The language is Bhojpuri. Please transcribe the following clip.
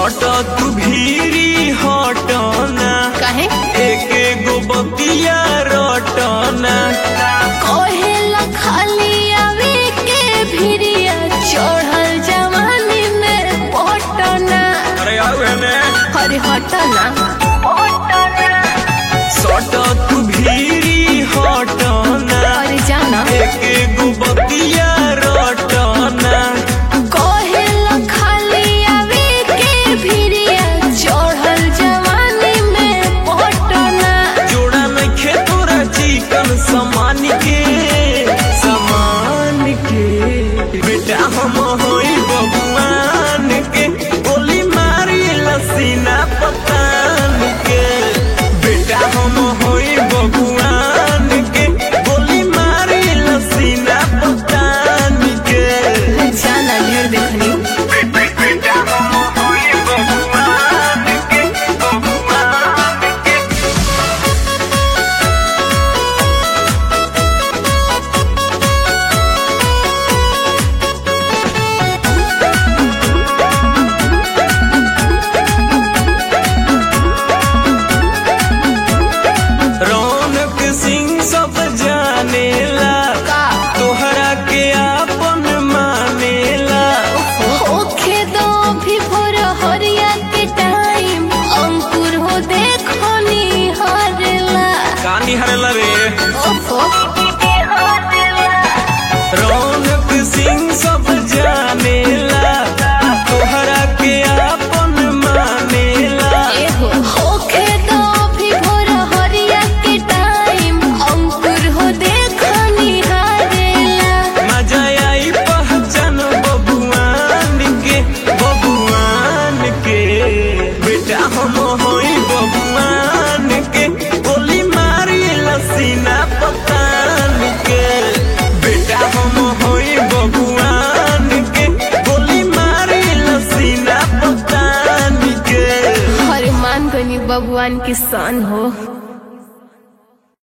सट तू भीरी हटना काहे एक गो बतिया रटना कहेला खाली आवे के भिरिया चढ़ल जवानी में पटना अरे आओ एने हरे हटना सट तू भीरी हटना अरे जाना एक गो बतिया रटना कहेला खाली आवे के भिरिया चढ़ल जवानी में पटना जोड़ा नइखे तोरा चिकन समान के समान के बेटा हम होई बबुआन के गोली मारी लसीना पतान के बेटा हम होई बबुआन के गोली मारी लसीना पतान के जाना ढेर देखनी बेटा हम होई बबुआन के बबुआन के रौनक सिंह सब जानेला का तोहरा के आपन मानेला होखे दो भी भोर हरिया के टाइम अंकुर हो देखो निहारला कानी हरला रे ओफो रौनक सिंह सब जानेला तोहरा के आपन मानेला एहो होखे दो भी भोर हरिया के टाइम अंकुर हो देखो निहारला मजा आई पहचान बबुआन के बबुआन के बेटा हम होई बबुआन के गोली मारी लसीना पतान के बेटा हम होई बबुआन के गोली मारी लसीना पतान के हर मान गनी भगवान की सन हो